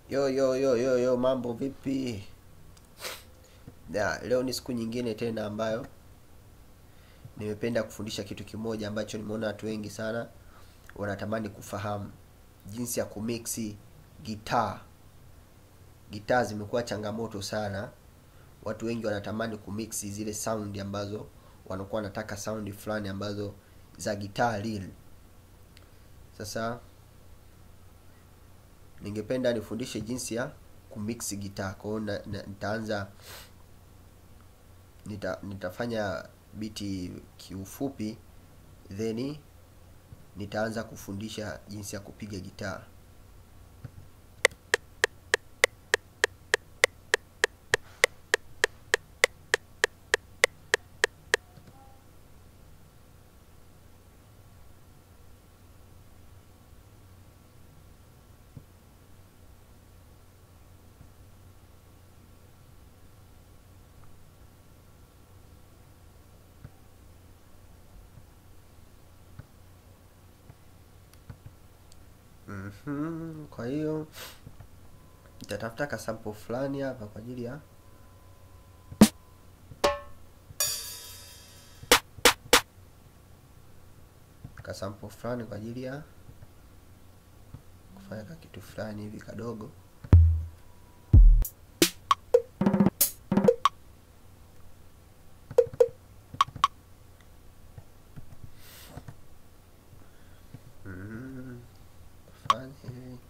Yo yo yo yo yo, mambo vipi? Ya, leo ni siku nyingine tena ambayo nimependa kufundisha kitu kimoja ambacho nimeona watu wengi sana wanatamani kufahamu jinsi ya kumixi gitaa. Gitaa zimekuwa changamoto sana. Watu wengi wanatamani kumixi zile sound ambazo wanakuwa wanataka sound fulani ambazo za gitaa real. Sasa ningependa nifundishe jinsi ya kumix gitaa. Kwa hiyo na- na- nitaanza nita, nitafanya biti kiufupi then nitaanza kufundisha jinsi ya kupiga gitaa. Mhm, kwa hiyo nitatafuta kasample fulani hapa kwa ajili ya kasample fulani kwa ajili ya kufanya ka kitu fulani hivi kadogo. Mhm, fanya hivi.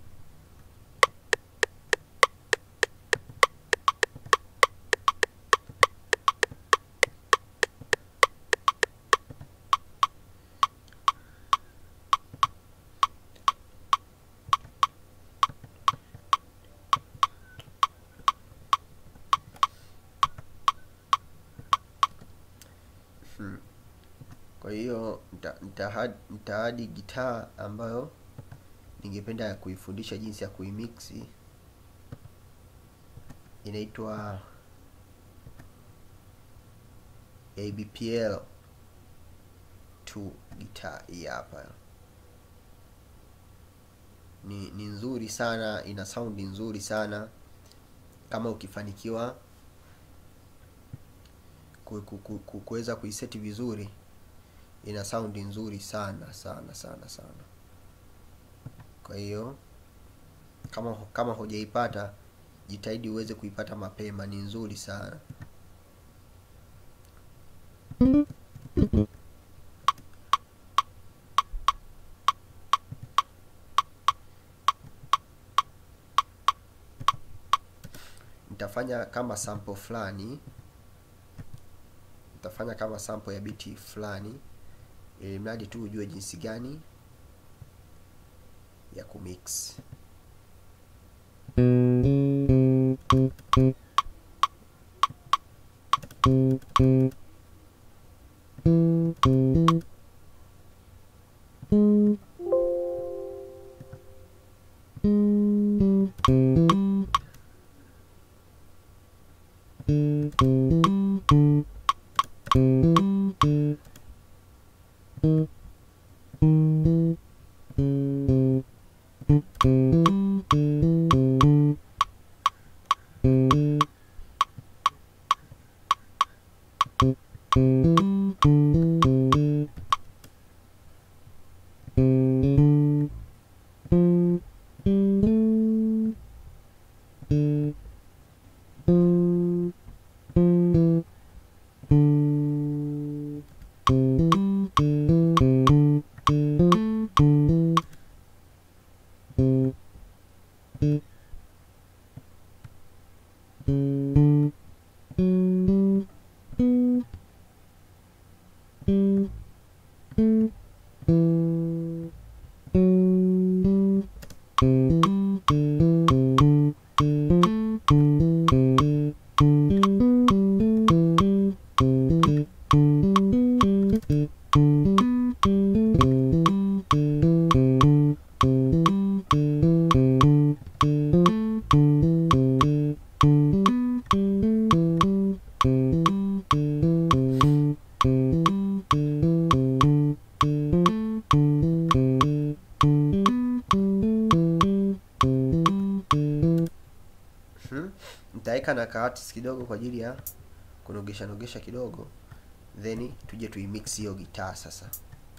Hmm. Kwa hiyo nita- nitahad- nitaadi gitaa ambayo ningependa kuifundisha jinsi ya kuimixi. Inaitwa ABPL 2 gitaa hii hapa. Ni, ni nzuri sana, ina saundi nzuri sana kama ukifanikiwa ku- ku- ku- ku- kuweza kuiseti vizuri ina saundi nzuri sana sana sana sana kwa hiyo kama kama hujaipata jitahidi uweze kuipata mapema ni nzuri sana nitafanya kama sample fulani nitafanya kama sample ya biti fulani ili mradi tu ujue jinsi gani ya kumix nitaweka na kaartist kidogo kwa ajili ya kunogesha nogesha kidogo then tuje tuimix hiyo gitaa sasa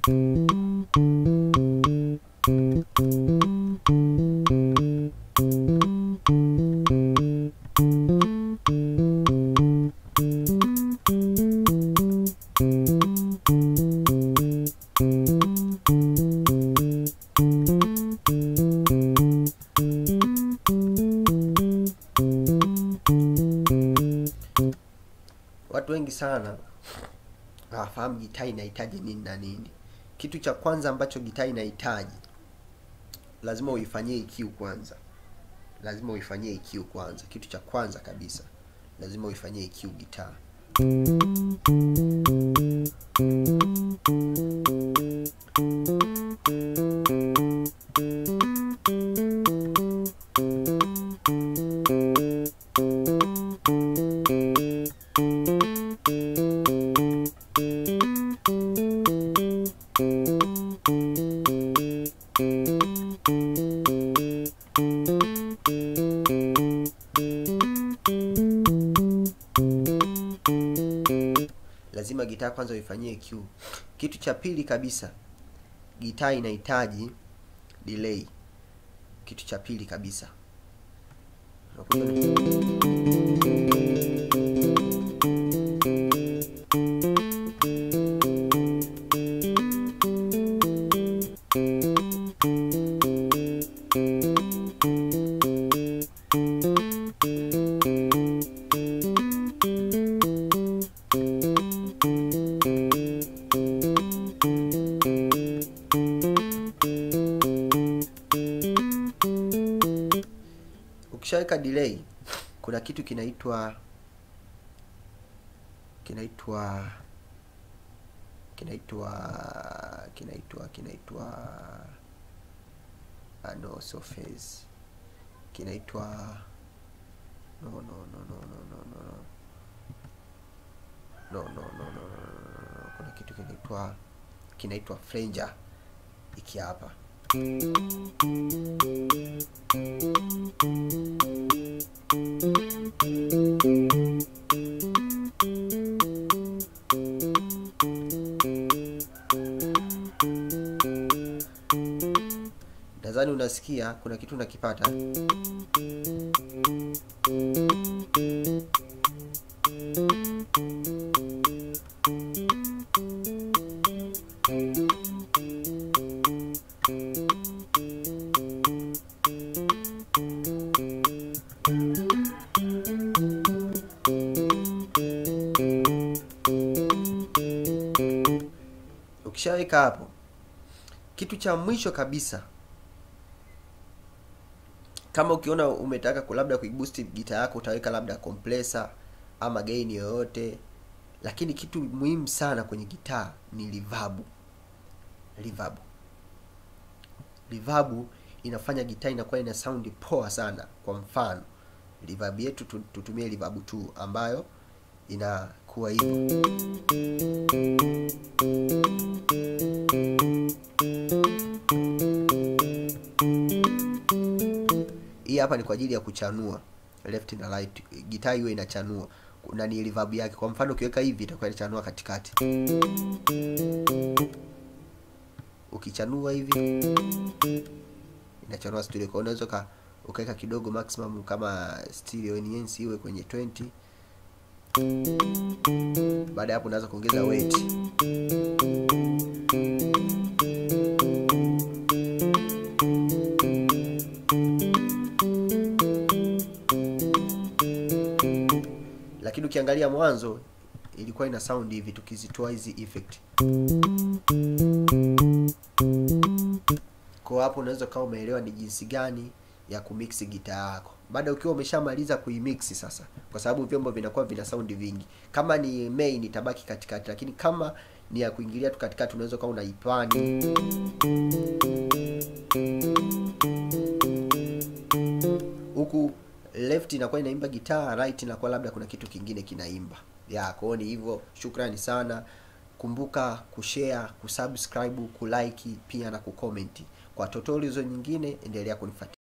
watu wengi sana hawafahamu gitaa inahitaji nini na nini kitu cha kwanza ambacho gitaa inahitaji lazima uifanyie EQ kwanza lazima uifanyie EQ kwanza kitu cha kwanza kabisa lazima uifanyie EQ gitaa lazima gitaa kwanza uifanyie EQ. Kitu cha pili kabisa, gitaa inahitaji delay. Kitu cha pili kabisa ukishaweka delay kuna kitu kinaitwa kinaitwa kinaitwa kinaitwa kinaitwa ah, no so phase kinaitwa no no no no no no no no no no no no no no kuna kitu kinaitwa kinaitwa flanger iki hapa nadhani unasikia kuna kitu unakipata ukishaweka hapo kitu cha mwisho kabisa kama ukiona umetaka ku- labda kuiboost gita yako utaweka labda compressor ama gain yoyote lakini kitu muhimu sana kwenye gitaa ni reverb reverb reverb inafanya gitaa inakuwa ina sound poa sana kwa mfano reverb yetu tu- tutumie reverb 2 ambayo inakuwa hivyo hii hapa ni kwa ajili ya kuchanua left na right gitaa iwe inachanua na ni reverb yake kwa mfano ukiweka hivi itakuwa inachanua katikati ukichanua hivi inachanua stereo kwa unaweza uka- ukaweka kidogo maximum kama stereo enhance iwe kwenye 20 baada ya hapo unaweza kuongeza weight lakini ukiangalia mwanzo ilikuwa ina sound hivi tukizitoa hizi effect kwa hapo unaweza ukawa umeelewa ni jinsi gani ya kumix gitaa yako baada ukiwa umeshamaliza kuimix sasa kwa sababu vyombo vinakuwa vina sound vingi kama ni main itabaki katikati lakini kama ni ya kuingilia tu katikati unaweza ukawa unaipani huku left inakuwa inaimba gitaa right inakuwa labda kuna kitu kingine kinaimba ya kwao ni hivyo shukrani sana kumbuka kushare kusubscribe kulike pia na kucomment kwa tutorials nyingine endelea kunifuatilia